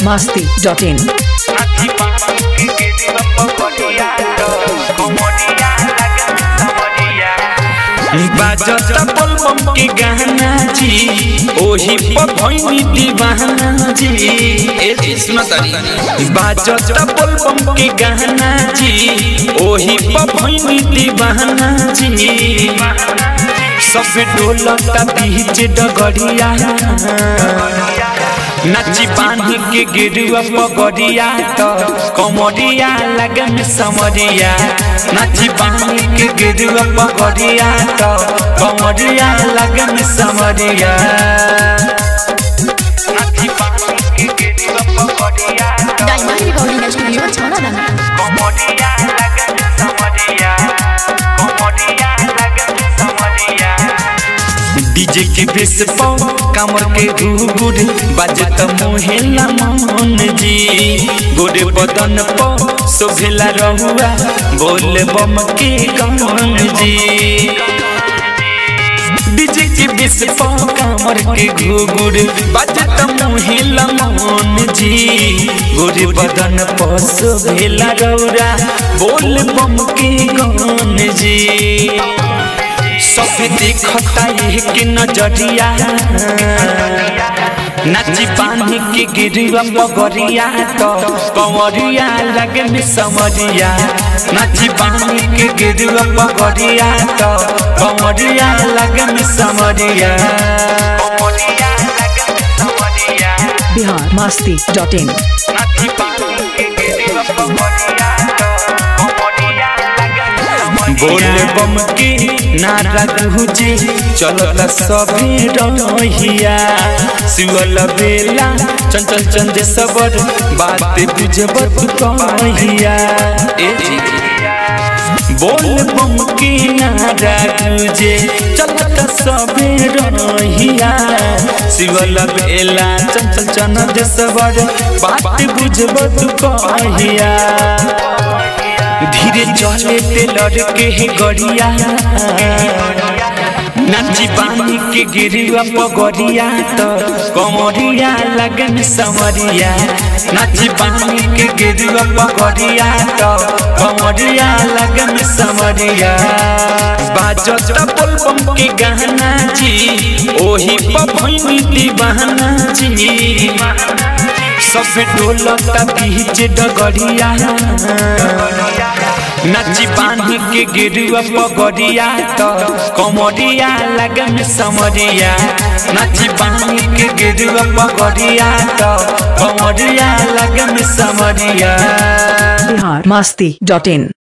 masti.in. बाजता बम के गाना जी ओही पर भइनी दीवाना जी ए जी सुनो तारी बाजता बम के गाना जी ओही पर भइनी दीवाना जी सब डोलता बीच डगड़िया नाची बांधी के गिरुआ पगड़िया तो कमरिया लगन समरिया नाची बांधी के गिरुआ पगड़िया तो कमरिया लगन समरिया नाची बांधी के गिरुआ पगड़िया डायमंड रिकॉर्डिंग स्टूडियो छाना कमरिया लगन समरिया कमरिया लगन समरिया डीजे के बेस पौ कमर के घुघुर बजत मोहेला मन जी गोरे बदन पौ शोभेला रहुआ बोल बम के कमन जी डीजे के बेस पौ कमर के घुघुर बजत मोहेला मन जी गोरे बदन पौ शोभेला रहुआ बोल बम के कमन जी सब देखता एक नजरिया नाची पानी के गिरुआ पगरिया तो कंवरिया लगे में समरिया नाची पानी के गिरुआ पगरिया तो कंवरिया लगे में समरिया Bihar masti.in. नाची पानी के गिरुआ पगरिया तो कंवरिया बोल बम के नारा गुजे चलत सभी रहिया शिवल बेला चंचल चंद सबर बात बुझब तू कहिया ए जी बोल बम के नारा गुजे चलत सभी रहिया शिवल बेला चंचल चंद सबर बात बुझब तू कहिया धीरे चले ते लड़के है गड़िया नाची पानी के गिरिया पगड़िया तो कमरिया लगन समरिया नाची पानी के गिरिया पगड़िया तो कमरिया लगन समरिया बाजत बम के गाना जी ओही पभनी दीवाना जी सब डोलता बीच डगड़िया नाची बांधी के गिरुआ पगड़िया तो कमरिया लगन समरिया नाची बांधी के गिरुआ पगड़िया तो कमरिया लगन समरिया Bihar masti.in.